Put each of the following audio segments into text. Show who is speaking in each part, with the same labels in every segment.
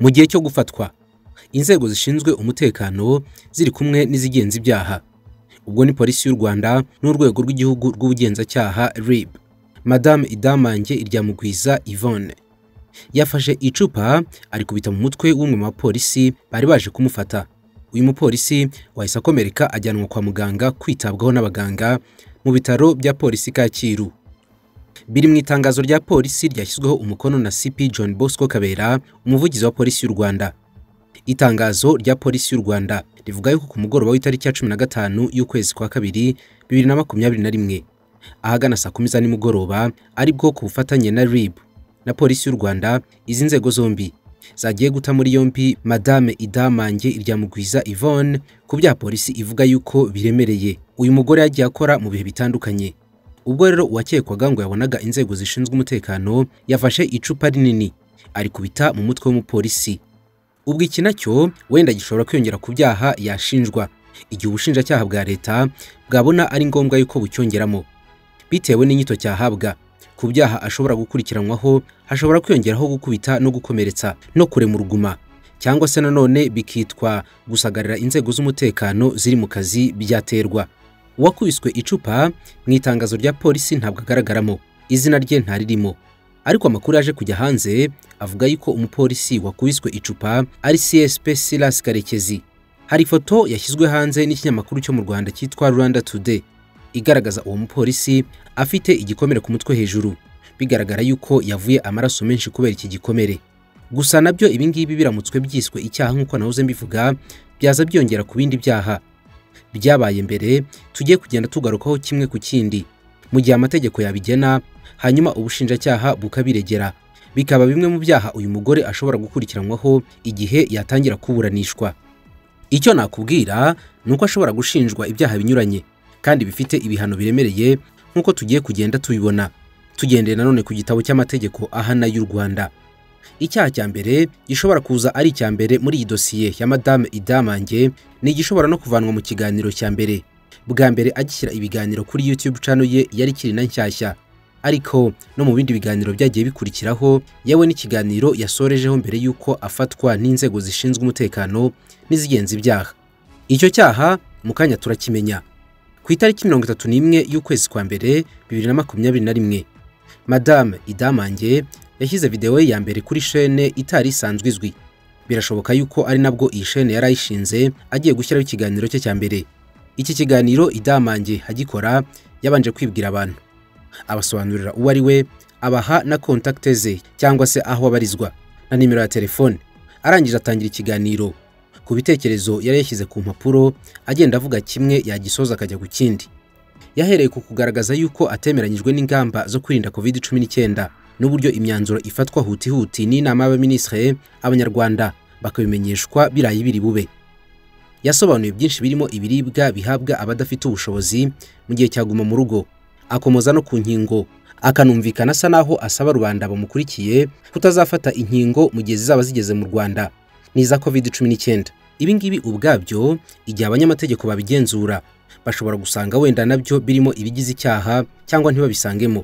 Speaker 1: mu gihe cyo gufatwa inzego zishinzwe umutekano ziri kumwe n'izigenza ibyaha ubwo ni polisi y'u rwanda n'urwego rw'igihugu rw'ubugenzacyaha rib madame idamange iryamugwiza yvonne yafashe icupa arikubita mu mutwe w'umwe mu bapolisi bari baje kumufata uyu mupolisi wahise akomereka ajyanwa kwa muganga kwitabwaho n'abaganga mu bitaro bya polisi kacyiru biri mu itangazo rya polisi ryashyizweho umukono na cp john bosco kabera umuvugizi wa polisi y'u rwanda itangazo rya polisi y'u rwanda rivuga yuko ku mugoroba w'itariki ya cumi na gatanu y'ukwezi kwa kabiri bibiri na makumyabiri na rimwe ahagana saa kumi za nimugoroba aribwo ku bufatanye na rib na polisi y'u rwanda izi nzego zombi zagiye guta muri yombi madame idamange iryamugwiza yvonne ku byaha polisi ivuga yuko biremereye uyu mugore yagiye akora mu bihe bitandukanye ubwo rero uwakekwaga ngo yabonaga inzego zishinzwe umutekano yafashe icupa rinini arikubita mu mutwe w'umupolisi ubwo iki nacyo wenda gishobora kwiyongera ku byaha yashinjwa igihe ubushinjacyaha bwa leta bwabona ari ngombwa yuko bucyongeramo bitewe n'inyito cyahabwa ku byaha ashobora gukurikiranwaho hashobora kwiyongeraho gukubita no gukomeretsa no kurema uruguma cyangwa se nanone bikitwa gusagarira inzego z'umutekano ziri mu kazi byaterwa uwakubiswe icupa mu itangazo rya polisi ntabwo agaragaramo izina rye ntaririmo ariko amakuru yaje kujya hanze avuga yuko umupolisi wakubiswe icupa ari csp silas karekezi hari ifoto yashyizwe hanze n'ikinyamakuru cyo mu rwanda cyitwa rwanda today igaragaza uwo mupolisi afite igikomere ku mutwe hejuru bigaragara yuko yavuye amaraso menshi kubera iki gikomere gusa nabyo ibingibi biramutswe byiswe icyaha nk'uko nahoze mbivuga byaza byongera ku bindi byaha byabaye mbere tugiye kugenda tugarukaho kimwe ku kindi mu gihe amategeko yabigena hanyuma ubushinjacyaha bukabiregera bikaba bimwe mu byaha uyu mugore ashobora gukurikiranwaho igihe yatangira kuburanishwa icyo nakubwira ni uko ashobora gushinjwa ibyaha binyuranye kandi bifite ibihano biremereye nk'uko tugiye kugenda tubibona tugendeye nanone ku gitabo cy'amategeko ahana y'u rwanda icyaha cya mbere gishobora kuza ari icya mbere muri iyi dosiye ya madame idamange ni igishobora no kuvanwa mu kiganiro cya mbere bwa mbere agishyira ibiganiro kuri youtube channel ye yari ikiri na nshyashya ariko no mu bindi biganiro byagiye bikurikiraho yewe n'ikiganiro yasorejeho mbere y'uko afatwa n'inzego zishinzwe umutekano n'izigenza ibyaha icyo cyaha mu kanya turakimenya ku itariki mirongo itatu n'imwe y'ukwezi kwa mbere bibiri na makumyabiri na rimwe madame idamange yashyize videwo ye ya mbere kuri shene itari isanzwe izwi birashoboka yuko ari nabwo iyi shene yari ayishinze agiye gushyiraho ikiganiro cye cya mbere iki kiganiro idamange agikora yabanje kwibwira abantu abasobanurira uwo ari we abaha na kontakite ze cyangwa se aho abarizwa na nimero ya telefone arangije atangira ikiganiro ku bitekerezo yari yashyize ku mpapuro agenda avuga kimwe yagisoza akajya ku kindi yahereye ku kugaragaza yuko atemeranyijwe n'ingamba zo kwirinda covid cumi n'icyenda n'uburyo imyanzuro ifatwa hutihuti n'inama y'abaminisitiri abanyarwanda bakabimenyeshwa birayi biri bube yasobanuye byinshi birimo ibiribwa bihabwa abadafite ubushobozi mu gihe cyaguma mu rugo akomoza no ku nkingo akanumvikana asa naho asaba rubanda bamukurikiye kutazafata inkingo mu gihe zizaba zigeze mu rwanda n'iza covid cumi n'icyenda ibingibi ubwabyo igihe abanyamategeko babigenzura bashobora gusanga wenda nabyo birimo ibigize icyaha cyangwa ntibabisangemo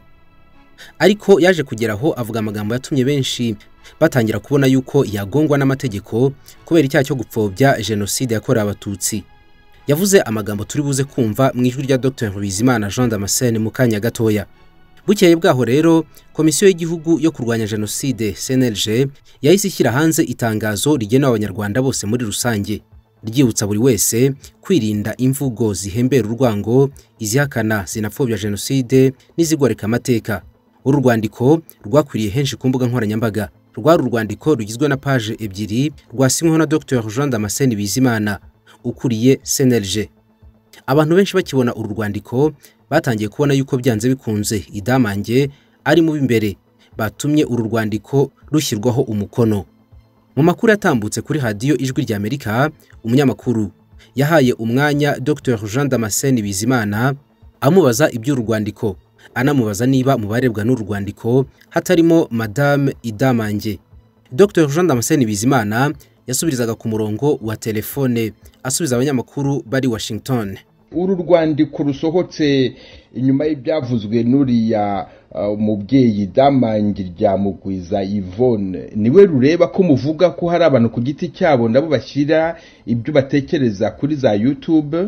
Speaker 1: ariko yaje kugeraho avuga amagambo yatumye benshi batangira kubona yuko yagongwa n'amategeko kubera icyaha cyo gupfobya jenoside yakorewe abatutsi yavuze amagambo turi buze kumva mu ijwi rya Dr Bizimana Jean Damascene mu kanya gatoya bukeye bwaho rero komisiyo y'igihugu yo kurwanya jenoside CNLG yahise ishyira hanze itangazo rigenewe abanyarwanda bose muri rusange ryibutsa buri wese kwirinda imvugo zihembera urwango izihakana zinapfobya jenoside n'izigoreka amateka uru rwandiko rwakwiriye henshi ku mbuga nkoranyambaga rwari urwandiko rugizwe na paje ebyiri rwasinyweho na Dr Jean Damascene Bizimana ukuriye CNLG abantu benshi bakibona uru rwandiko batangiye kubona yuko byanze bikunze idamange ari mu b'imbere batumye uru rwandiko rushyirwaho umukono mu makuru yatambutse kuri radiyo ijwi rya amerika umunyamakuru yahaye umwanya Dr Jean Damascene Bizimana amubaza iby'uru rwandiko anamubaza niba mu barebwa n'uru rwandiko hatarimo madame idamange Dr Jean Damascene Bizimana yasubirizaga ku murongo wa telefone asubiza abanyamakuru bari Washington
Speaker 2: uru rwandiko rusohotse inyuma y'ibyavuzwe n'uriya umubyeyi damange rya mugwiza yvonne niwe rureba ko muvuga ko hari abantu ku giti cyabo nabo bashyira ibyo batekereza kuri za yutube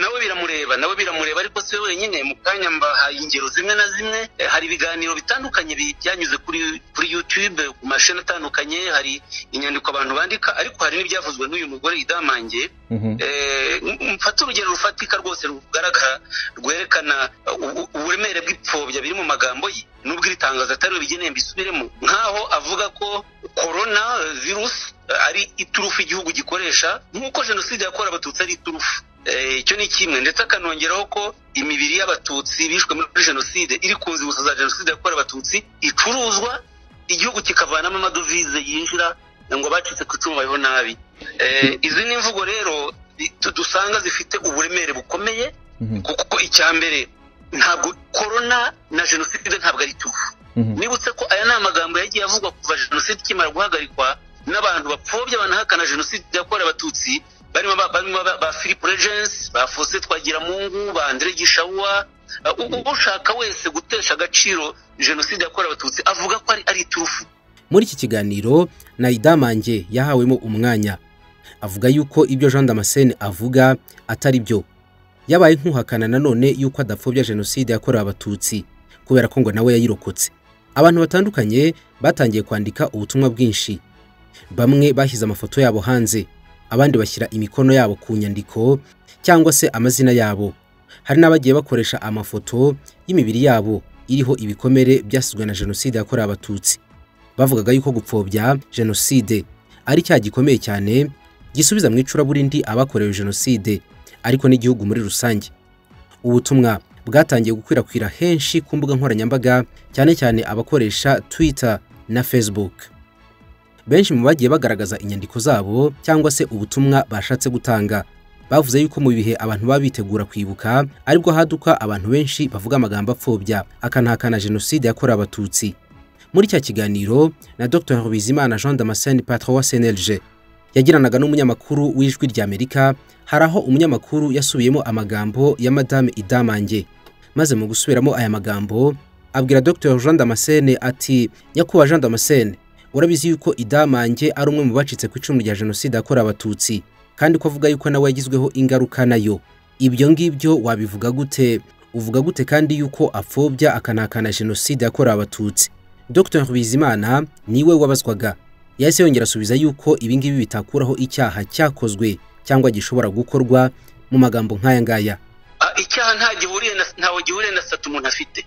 Speaker 3: nawe biramureba nawe biramureba ariko si we wenyine mu kanya mbahaye ingero zimwe na zimwe hari ibiganiro bitandukanye bi- byanyuze kuri kuri yutube ku mashini atandukanye hari inyandiko abantu bandika ariko hari n'ibyavuzwe n'uyu mugore idamange
Speaker 2: Mhm.
Speaker 3: Eh, m- mfate urugero rufatika rwose rugaragara rwerekana u- u- uburemere bw'ipfobya biri mu magambo ye nubwo iri tangazo atari bubigeneye mbisubiremo nk'aho avuga ko korona virusi eh, ari iturufu igihugu gikoresha nk'uko jenoside yakorewe abatutsi ari iturufu Eh, icyo ni kimwe ndetse akanongeraho ko imibiri y'abatutsi bishwe muri jenoside iri ku nzibutso za jenoside yakorewe abatutsi icuruzwa igihugu kikavanamo amadovize yinjira ngo abacitse ku icumu babeho nabi Eh, izi ni imvugo rero i- tu- dusanga zifite uburemere bukomeye
Speaker 2: Mhm.
Speaker 3: kuko icya mbere ntabwo korona na jenoside ntabwo ari tuvu
Speaker 2: Mhm.
Speaker 3: nibutse ko aya ni amagambo yagiye avugwa kuva jenoside ikimara guhagarikwa n'abantu bapfobya banahakana jenoside yakorewe abatutsi barimo ba- barimo ba- ba philip regens ba faustin twagiramungu ba andre gishawa Uh, u- u- ushaka wese gutesha agaciro jenoside yakorewe abatutsi avuga ko ari ari iturufu
Speaker 1: muri iki kiganiro nayidamange yahawemo umwanya avuga yuko ibyo jean damascene avuga atari byo yabaye nk'uhakana nanone yuko adapfobya jenoside yakorewe abatutsi kubera ko ngo nawe yayirokotse abantu batandukanye batangiye kwandika ubutumwa bwinshi bamwe bashyize amafoto yabo hanze abandi bashyira imikono yabo ku nyandiko cyangwa se amazina yabo hari n'abagiye bakoresha amafoto y'imibiri yabo iriho ibikomere byasizwe na jenoside yakorewe abatutsi bavugaga yuko gupfobya jenoside ari cyaha gikomeye cyane gisubiza mu icuraburindi abakorewe jenoside ariko n'igihugu muri rusange ubutumwa bwatangiye gukwirakwira henshi ku mbuga nkoranyambaga cyane cyane abakoresha twitter na facebook benshi mu bagiye bagaragaza inyandiko zabo cyangwa se ubutumwa bashatse gutanga bavuze yuko mu bihe abantu baba bitegura kwibuka aribwo haduka abantu benshi bavuga amagambo apfobya akanahakana jenoside yakorewe abatutsi muri cya kiganiro na dr bizimana jean damascene patron wa cnlg yagiranaga n'umunyamakuru w'ijwi ry'amerika hari aho umunyamakuru yasubiyemo amagambo ya madame idamange maze mu gusubiramo aya magambo abwira dr jean damascene ati nyakubahwa jean damascene urabizi yuko idamange ari umwe mu bacitse ku icumu rya jenoside yakorewe abatutsi kandi ko avuga yuko nawe yagizweho ingaruka nayo ibyo ngibyo wabivuga gute uvuga gute kandi yuko apfobya akanahakana jenoside yakorewe abatutsi Dr Bizimana niwe wabazwaga yahise yongera asubiza yuko ibingibi bitakuraho icyaha cyakozwe cyangwa gishobora gukorwa mu magambo nk'aya ngaya
Speaker 3: Ah, icyaha nta gihuriye na- ntawe gihuriye na sata umuntu afite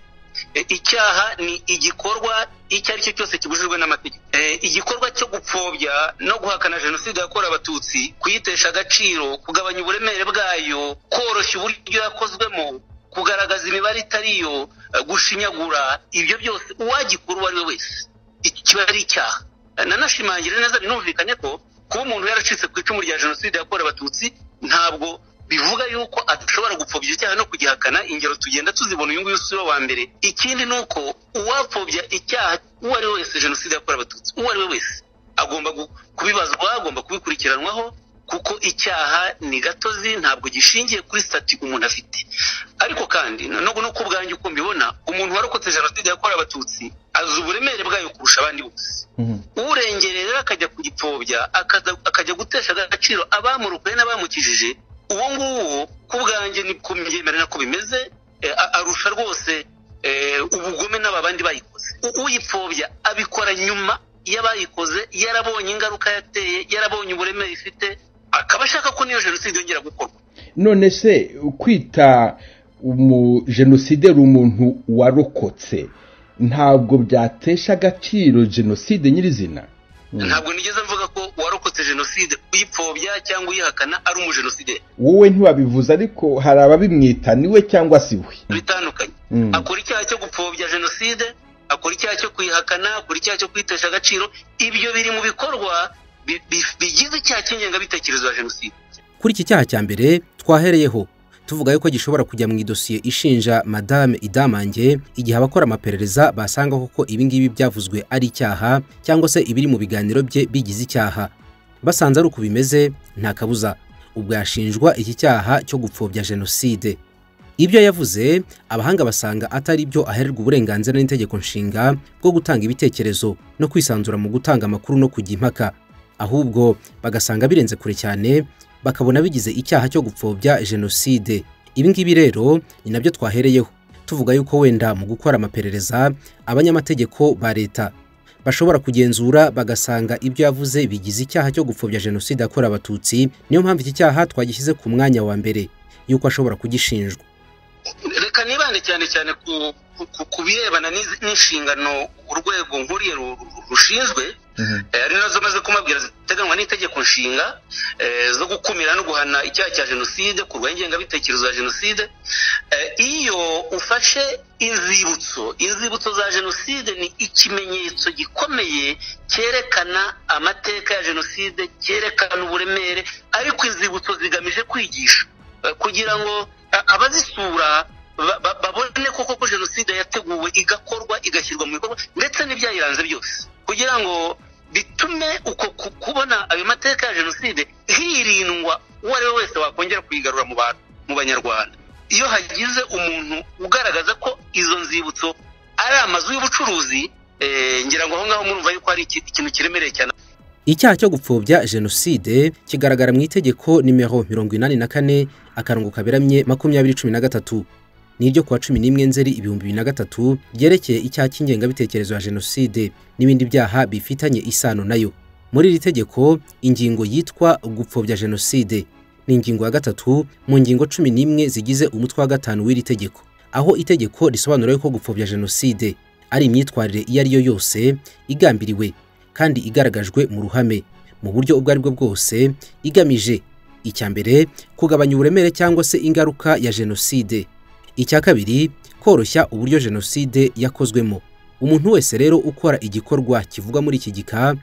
Speaker 3: Eh, icyaha ni igikorwa icyo ari cyo cyose kibujijwe n'amategeko Eh, igikorwa cyo gupfobya no guhakana jenoside yakorewe abatutsi kuyitesha agaciro kugabanya uburemere bwayo koroshya uburyo yakozwemo kugaragaza imibare itari yo eh, gushinyagura ibyo byose uwagikora uwo ari we wese iki kiba ari icyaha Eh, nanashimangira neza binumvikane ko kuba umuntu yaracitse ku icumu rya jenoside yakorewe abatutsi ntabwo bivuga yuko adashobora gupfobya icyaha no kugihakana ingero tugenda tuzibona uyu nguyu si we wa mbere ikindi ni uko uwapfobya icyaha uwo ari we wese jenoside yakorewe abatutsi uwo ari we wese agomba gu- kubibazwa agomba kubikurikiranwaho kuko icyaha ni gatozi ntabwo gishingiye kuri stati umuntu afite ariko kandi no no kubwanjye uko mbibona umuntu warokotse jenoside yakorewe abatutsi azi uburemere bwayo kurusha abandi bose
Speaker 2: Mhm.
Speaker 3: urengeye rero akajya kugipfobya akaza- akajya gutesha agaciro abamurokoye n'abamukijije uwo nguwo ku bwanjye ni ku myemere nako bimeze eh, a- arusha rwose eh, ubugome n'aba bandi bayikoze U- uyipfobya abikora nyuma y'abayikoze yarabonye ingaruka yateye yarabonye uburemere ifite akaba ashaka ko niyo jenoside yongera gukorwa
Speaker 2: none se kwita umujenosideri umuntu warokotse ntabwo byatesha agaciro jenoside nyirizina
Speaker 3: ntabwo nigeze mvuga ko warokotse jenoside uyipfobya cyangwa uyihakana ari umujenosideri
Speaker 2: wowe ntiwabivuze ariko hari ababimwita niwe cyangwa si we
Speaker 3: bitandukanye
Speaker 2: Mm.
Speaker 3: akora icyaha cyo gupfobya jenoside akora icyaha cyo kuyihakana akora icyaha cyo kwitesha agaciro ibyo biri mu bikorwa bi- bi- bigize icyaha cy'ingengabitekerezo ya jenoside
Speaker 1: kuri iki cyaha cya mbere twahereyeho tuvuga yuko gishobora kujya mu idosiye ishinja madame idamange igihe abakora amaperereza basanga koko ibingibi byavuzwe ari icyaha cyangwa se ibiri mu biganiro bye bigize icyaha basanze ari uko bimeze nta kabuza ubwo yashinjwa iki cyaha cyo gupfobya jenoside ibyo yavuze abahanga basanga atari byo ahererwa uburenganzira n'itegeko nshinga bwo gutanga ibitekerezo no kwisanzura mu gutanga amakuru no kujya impaka ahubwo bagasanga birenze kure cyane bakabona bigize icyaha cyo gupfobya jenoside ibi ngibi rero ni nabyo twahereyeho tuvuga yuko wenda mu gukora amaperereza abanyamategeko ba leta bashobora kugenzura bagasanga ibyo yavuze bigize icyaha cyo gupfobya jenoside yakorewe abatutsi niyo mpamvu iki cyaha twagishyize ku mwanya wa mbere yuko ashobora kugishinjwa
Speaker 3: reka nibande cyane cyane ku birebana n'inshingano urwego nkuriye rushinzwe ari nazo maze kumabwira ziteganywa n'itegeko nshinga zo gukumira no guhana icyaha cya jenoside kurwanya ingengabitekerezo ya jenoside iyo ufashe inzibutso inzibutso za jenoside ni ikimenyetso gikomeye cyerekana amateka ya jenoside cyerekana uburemere ariko inzibutso zigamije kwigisha kugira ngo abazisura babone koko ko jenoside yateguwe igakorwa igashyirwa mu bikorwa ndetse n'ibyayiranze byose kugira ngo bitume uko kubona ayo mateka ya jenoside hirindwa uwo ari we wese wakongera kuyigarura mu bantu mu banyarwanda iyo hagize umuntu ugaragaza ko izo nzibutso ari amazu y'ubucuruzi ngira ngo aho ngaho murumva yuko hari ikintu kiremereye cyane
Speaker 1: icyaha cyo gupfobya jenoside kigaragara mu itegeko nimero mirongo inani na kane akarongo kaberamye makumyabiri cumi na gatatu ni iryo kuwa cumi n'imwe nzeri ibihumbi bibiri na gatatu ryerekeye icyaha cy'ingengabitekerezo ya jenoside n'ibindi byaha bifitanye isano nayo muri iri tegeko ingingo yitwa gupfobya jenoside ni ingingo ya gatatu mu ngingo cumi n'imwe zigize umutwe wa gatanu w'iri tegeko aho itegeko risobanura yuko gupfobya jenoside ari imyitwarire iyo ari yo yose igambiriwe kandi igaragajwe mu ruhame mu buryo ubwo ari bwo bwose igamije icya mbere kugabanya uburemere cyangwa se ingaruka ya jenoside icya kabiri koroshya uburyo jenoside yakozwemo umuntu wese rero ukora igikorwa kivugwa muri iki gika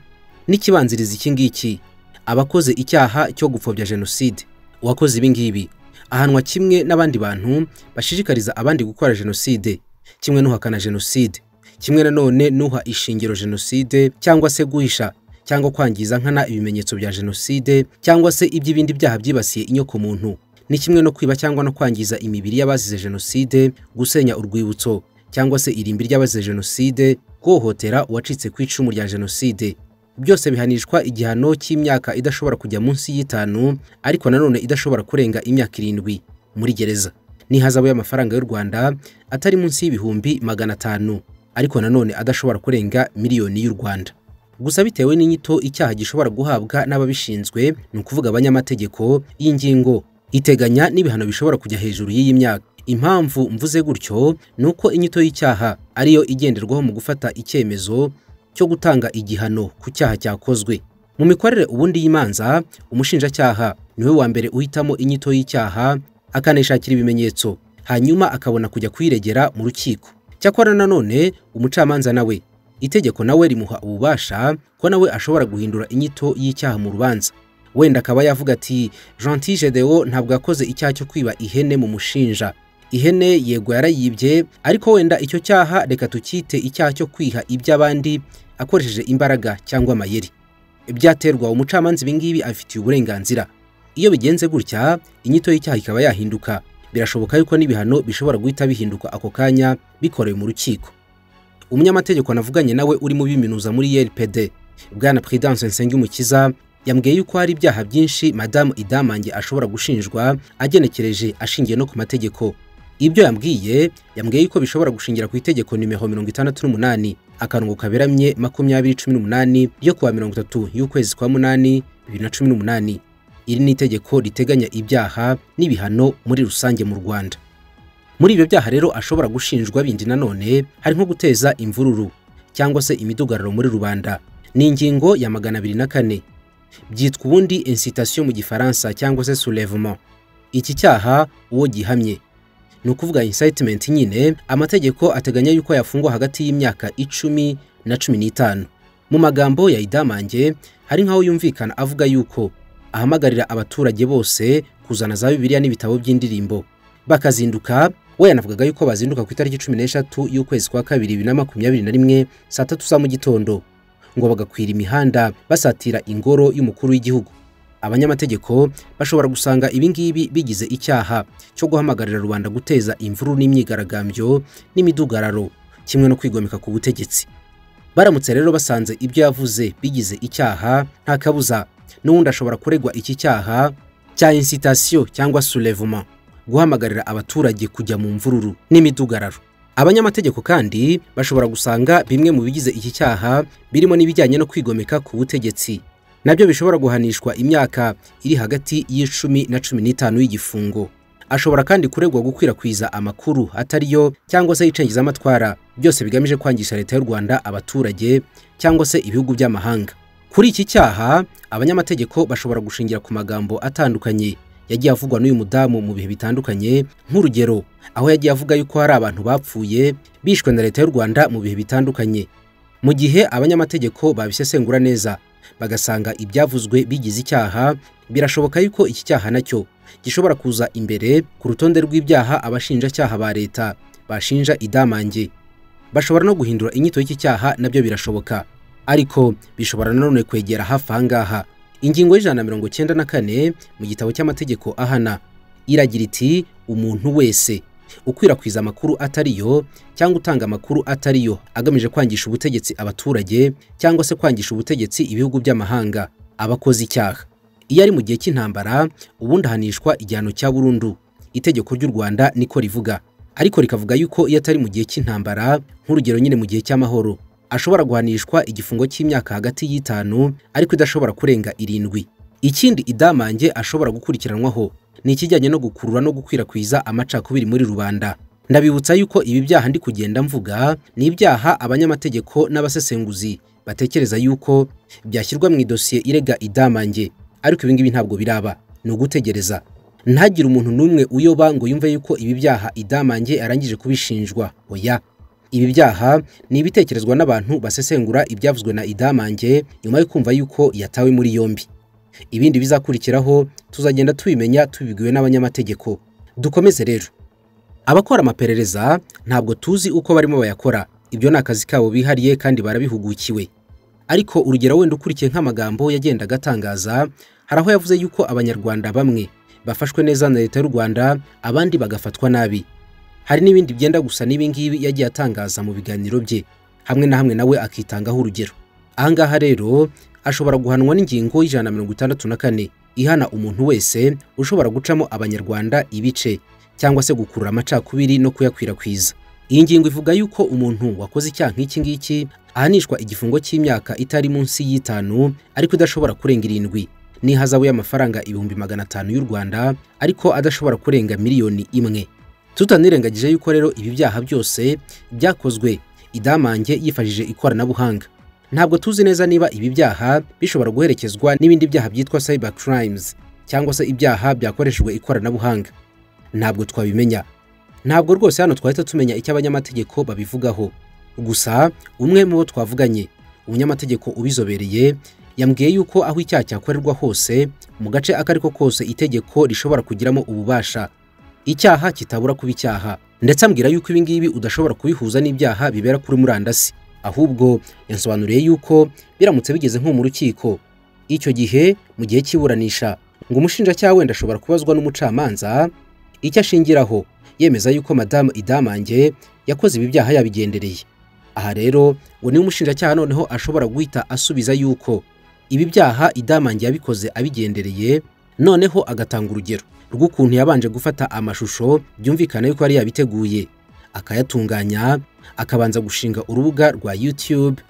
Speaker 1: n'ikibanziriza iki ngiki aba akoze icyaha cyo gupfobya jenoside uwakoze ibi ngibi ahanwa kimwe n'abandi bantu bashishikariza abandi gukora jenoside kimwe n'uhakana jenoside kimwe nanone n'uha ishingiro jenoside cyangwa se guhisha cyangwa kwangiza nkana ibimenyetso bya jenoside cyangwa se iby'ibindi byaha byibasiye inyoko muntu ni kimwe no kwiba cyangwa no kwangiza imibiri y'abazize jenoside gusenya urwibutso cyangwa se irimbi ry'abazize jenoside guhohotera uwacitse ku icumu rya jenoside byose bihanishwa igihano cy'imyaka idashobora kujya munsi y'itanu ariko nanone idashobora kurenga imyaka irindwi muri gereza ni hazabu y'amafaranga y'u rwanda atari munsi y'ibihumbi magana atanu ariko nanone adashobora kurenga miliyoni y'u Rwanda gusa bitewe n'inyito icyaha gishobora guhabwa n'ababishinzwe ni ukuvuga abanyamategeko y'ingingo iteganya n'ibihano bishobora kujya hejuru y'iyi myaka impamvu mvuze gutyo ni uko inyito y'icyaha ariyo igenderwaho mu gufata icyemezo cyo gutanga igihano ku cyaha cyakozwe mu mikorere ubundi y'imanza umushinjacyaha niwe wa mbere uhitamo inyito y'icyaha akanayishakira ibimenyetso hanyuma akabona kujya kuyiregera mu rukiko cyakora nanone umucamanza nawe itegeko nawe rimuha ububasha ko nawe ashobora guhindura inyito y'icyaha mu rubanza wenda akaba yavuga ati Gentil Gedeon ntabwo yakoze icyaha cyo kwiba ihene mu mushinja ihene yego yarayibye ariko wenda icyo cyaha reka tukite icyaha cyo kwiha iby'abandi akoresheje imbaraga cyangwa amayeri byaterwa umucamanza ibi ngibi abifitiye uburenganzira iyo bigenze gutya inyito y'icyaha ikaba yahinduka birashoboka yuko n'ibihano bishobora guhita bihinduka ako kanya bikorewe mu rukiko umunyamategeko navuganye nawe urimo biminuza muri YRPD bwana Prudence Nsengumukiza yambwiye yuko hari ibyaha byinshi madamu Idamange ashobora gushinjwa agenekereje ashingiye no ku mategeko ibyo yambwiye yambwiye yuko bishobora gushingira ku itegeko nimero mirongo itandatu n'umunani akarongo kaberamye makumyabiri cumi n'umunani yo kuwa mirongo itatu y'ukwezi kwa munani bibiri na cumi n'umunani iri ni itegeko riteganya ibyaha n'ibihano muri rusange mu Rwanda muri ibyo byaha rero ashobora gushinjwa bindi nanone hari nko guteza imvururu cyangwa se imidugararo muri rubanda ni ingingo ya magana abiri na kane byitwa ubundi incitation mu gifaransa cyangwa se soulèvement iki cyaha uwo gihamye ni ukuvuga incitement nyine amategeko ateganya yuko yafungwa hagati y'imyaka icumi na cumi n'itanu mu magambo ya idamange hari nk'aho yumvikana avuga yuko ahamagarira abaturage bose kuzana za bibiliya n'ibitabo by'indirimbo bakazinduka we yanavugaga yuko bazinduka ku itariki cumi n'eshatu y'ukwezi kwa kabiri bibiri na makumyabiri na rimwe saa tatu za mu gitondo ngo bagakwira imihanda basatira ingoro y'umukuru w'igihugu abanyamategeko bashobora gusanga ibingibi bigize icyaha cyo guhamagarira rubanda guteza imvururu n'imyigaragambyo n'imidugararo kimwe no kwigomeka ku butegetsi baramutse rero basanze ibyo yavuze bigize icyaha nta kabuza n'ubundi ashobora kuregwa iki cyaha cya insitasiyo cyangwa surevuma guhamagarira abaturage kujya mu mvururu n'imidugararo abanyamategeko kandi bashobora gusanga bimwe mu bigize iki cyaha birimo n'ibijyanye no kwigomeka ku butegetsi nabyo bishobora guhanishwa imyaka iri hagati y'icumi na cumi n'itanu y'igifungo ashobora kandi kuregwa gukwirakwiza amakuru atari yo cyangwa se y'icengezamatwara byose bigamije kwangisha leta y'u rwanda abaturage cyangwa se ibihugu by'amahanga kuri iki cyaha abanyamategeko bashobora gushingira ku magambo atandukanye yagiye avugwa n'uyu mudamu mu bihe bitandukanye nk'urugero aho yagiye avuga yuko hari abantu bapfuye bishwe na leta y'u rwanda mu bihe bitandukanye mu gihe abanyamategeko babisesengura neza bagasanga ibyavuzwe bigize icyaha birashoboka yuko iki cyaha nacyo gishobora kuza imbere ku rutonde rw'ibyaha abashinjacyaha ba leta bashinja idamange bashobora no guhindura inyito y'iki cyaha nabyo birashoboka ariko bishobora nanone kwegera hafi aha ngaha ingingo y'ijana na mirongo cyenda na kane mu gitabo cy'amategeko ahana iragira iti umuntu wese ukwirakwiza amakuru atari yo cyangwa utanga amakuru atari yo agamije kwangisha ubutegetsi abaturage cyangwa se kwangisha ubutegetsi ibihugu by'amahanga abakoze icyaha iyo ari mu gihe cy'intambara ubundi ahanishwa igihano cya burundu itegeko ry'u rwanda niko rivuga ariko rikavuga yuko iyo atari mu gihe cy'intambara nk'urugero nyine mu gihe cy'amahoro ashobora guhanishwa igifungo cy'imyaka hagati y'itanu ariko idashobora kurenga irindwi ikindi idamange ashobora gukurikiranwaho ni ikijyanye no gukurura no gukwirakwiza amacakubiri muri rubanda ndabibutsa yuko ibi byaha ndi kugenda mvuga ni ibyaha abanyamategeko n'abasesenguzi batekereza yuko byashyirwa mu idosiye irega idamange ariko ibi ngibi ntabwo biraba ni ugutegereza ntagire umuntu n'umwe uyoba ngo yumve yuko ibi byaha idamange arangije kubishinjwa oya ibi byaha ni ibitekerezwa n'abantu basesengura ibyavuzwe na idamange nyuma yo kumva yuko yatawe muri yombi ibindi bizakurikiraho tuzagenda tubimenya tubibwiwe n'abanyamategeko dukomeze rero abakora amaperereza ntabwo tuzi uko barimo bayakora ibyo ni akazi kabo bihariye kandi barabihugukiwe ariko urugero wenda ukurikiye nk'amagambo yagendaga atangaza hari aho yavuze yuko abanyarwanda bamwe bafashwe neza na leta y'u rwanda abandi bagafatwa nabi hari n'ibindi byenda gusa n'ibingibi yagiye atangaza mu biganiro bye hamwe na hamwe nawe akitangaho urugero ahangaha rero ashobora guhanwa n'ingingo y'ijana na mirongo itandatu na kane ihana umuntu wese ushobora gucamo abanyarwanda ibice cyangwa se gukurura amacakubiri no kuyakwirakwiza iyi ngingo ivuga yuko umuntu wakoze icyaha nk'iki ngiki ahanishwa igifungo cy'imyaka itari munsi y'itanu ariko idashobora kurenga irindwi n'ihazabu y'amafaranga ibihumbi magana atanu y'u rwanda ariko adashobora kurenga miliyoni imwe tutanirengagije yuko rero ibi byaha byose byakozwe idamange yifashishije ikoranabuhanga ntabwo tuzi neza niba ibi byaha bishobora guherekezwa n'ibindi byaha byitwa cyber crimes cyangwa se ibyaha byakoreshejwe ikoranabuhanga ntabwo twabimenya ntabwo rwose hano twahita tumenya icyo abanyamategeko babivugaho gusa umwe mu bo twavuganye umunyamategeko ubizobereye yambwiye yuko aho icyaha cyakorerwa hose mu gace ako ari ko kose itegeko rishobora kugiramo ububasha icyaha kitabura kuba icyaha ndetse ambwira yuko ibi ngibi udashobora kubihuza n'ibyaha bibera kuri murandasi ahubwo yansobanuriye yuko biramutse bigeze nko mu rukiko icyo gihe mu gihe cy'iburanisha ngo umushinjacyaha wenda ashobora kubazwa n'umucamanza icyo ashingiraho yemeza yuko madamu idamange yakoze ibi byaha yabigendereye aha rero ngo niwe umushinjacyaha noneho ashobora guhita asubiza yuko ibi byaha idamange yabikoze abigendereye noneho agatanga urugero rw'ukuntu yabanje gufata amashusho byumvikana yuko yari yabiteguye akayatunganya akabanza gushinga urubuga rwa YouTube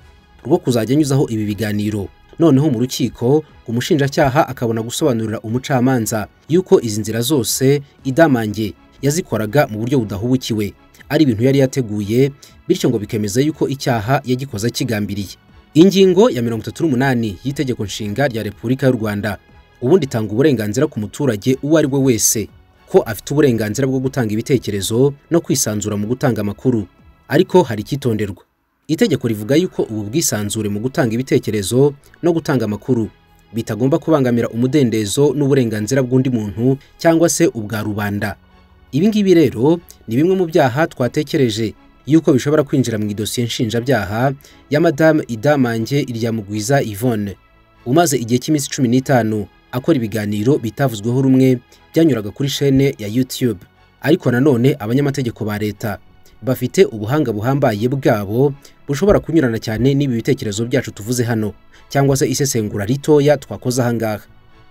Speaker 1: rwo kuzajya anyuzaho ibi biganiro noneho mu rukiko umushinjacyaha akabona gusobanurira umucamanza yuko izi nzira zose idamange yazikoraga mu buryo budahubukiwe ari ibintu yari yateguye bityo ngo bikemeza yuko icyaha yagikoze kigambiriye ingingo ya mirongo itatu n'umunani y'itegeko nshinga rya repubulika y'u rwanda ubundi itanga uburenganzira ku muturage uwo ari we wese ko afite uburenganzira bwo gutanga ibitekerezo no kwisanzura mu gutanga amakuru ariko hari icyitonderwa itegeko rivuga yuko ubu bwisanzure mu gutanga ibitekerezo no gutanga amakuru bitagomba kubangamira umudendezo n'uburenganzira bw'undi muntu cyangwa se ubwa rubanda ibi ngibi rero ni bimwe mu byaha twatekereje yuko bishobora kwinjira mu idosiye nshinjabyaha ya madamu idamange iryamugwiza yvonne umaze igihe cy'iminsi cumi n'itanu akora ibiganiro bitavuzweho rumwe byanyuraga kuri shene ya YouTube ariko nanone abanyamategeko ba leta bafite ubuhanga buhambaye bwabo bushobora kunyurana cyane n'ibi bitekerezo byacu tuvuze hano cyangwa se isesengura ritoya twakoze aha ngaha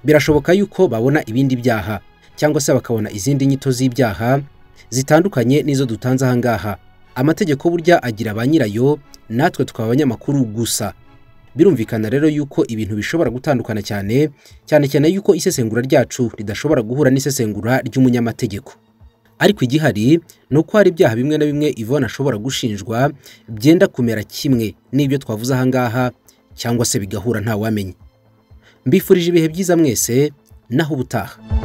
Speaker 1: birashoboka yuko babona ibindi byaha cyangwa se bakabona izindi nyito z'ibyaha zitandukanye n'izo dutanze aha ngaha amategeko burya agira ba nyirayo natwe tukaba abanyamakuru gusa birumvikana rero yuko ibintu bishobora gutandukana cyane cyane cyane yuko isesengura ryacu ridashobora guhura n'isesengura ry'umunyamategeko ariko igihari ni uko hari ibyaha bimwe na bimwe Yvonne ashobora gushinjwa byenda kumera kimwe n'ibyo twavuze aha ngaha cyangwa se bigahura ntawamenya mbifurije ibihe byiza mwese naho ubutaha